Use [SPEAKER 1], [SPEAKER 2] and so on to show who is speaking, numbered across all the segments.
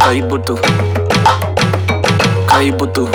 [SPEAKER 1] Kaibu tu Kaibu tu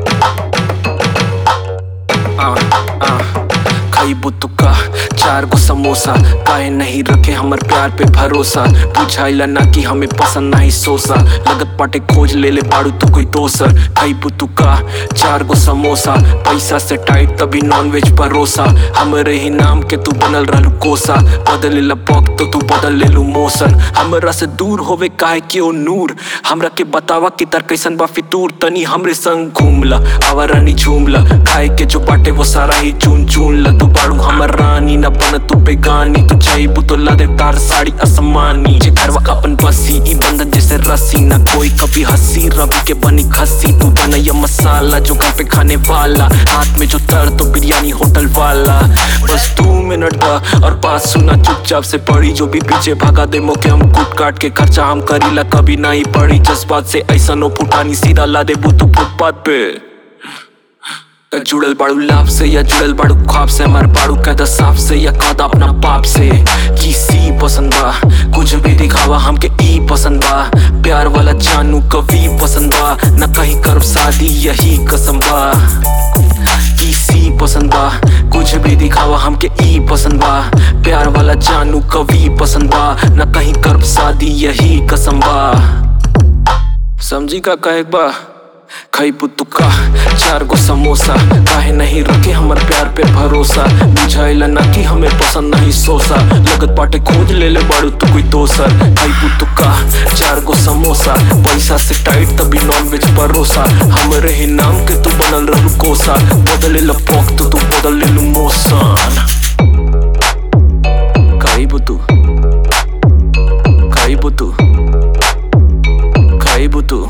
[SPEAKER 1] आ, आ, खइबू तू का चार गो समोसा काहे नहीं रखे हमर प्यार पे भरोसा बुझाइला ना कि हमें पसंद नहीं सोसा लगत पाटे खोज ले ले बाड़ू तू कोई दोसर खइबू तू का चार गो समोसा पैसा से टाइट तभी नॉन वेज परोसा हमरे ही नाम के तू बनल रहलू कोसा बदले ला पग तो तू बदल ले लू मौसन हमरा से दूर होवे काहे कि ओ नूर हमरा के बतावा कि तार कैसन बा फितूर तनी हमरे संग घूमला आवारानी झूमला खाए के जो बाटे वो सारा ही चून चून ला तू बाड़ू हमर रानी न बन तू बेगानी तू चाहबू तो ला दे तार साड़ी असमानी जे घरवा अपन बसी ई बंधन जैसे रस्सी न कोई कभी हंसी रवि के बनी खसी तू बनैया मसाला जो घर पे खाने वाला हाथ में जो तर तो बिरयानी होटल वाला बस दो मिनट दा और बात सुना चुपचाप से पड़ी जो भी पीछे भागा दे मोके हम कूट काट के खर्चा हम करीला कभी नहीं पड़ी जज्बात से ऐसा नो फुटानी सीधा ला दे तू फुटपाथ पे जुड़ल बाड़ू लाभ से या जुड़ल बाड़ू ख्वाब से हमार बाड़ू कहदा साफ से या कहदा अपना बाप से की सी पसंद बा कुछ भी दिखावा हमके ई पसंद बा प्यार वाला जानू कभी पसंद बा न कहीं करब शादी यही कसम बा की सी पसंद बा कुछ भी दिखावा हमके ई पसंद बा प्यार वाला जानू कभी पसंद बा न कहीं करब शादी यही कसम बा समझी का कहे बा खइबू तू का चार गो समोसा काहे नहीं रखे हमर प्यार पे भरोसा बुझाइला ना कि हमें पसंद नहीं सोसा लगत पाटे खोज ले ले बाड़ू तू कोई दोसर खइबू तू का चार गो समोसा पैसा से टाइट तभी नॉन वेज परोसा हमरे ही नाम के तू बनल रहू कोसा बदले ला पॉक तो तू बदल ले लू मोसन खइबू तू खइबू तू खइबू तू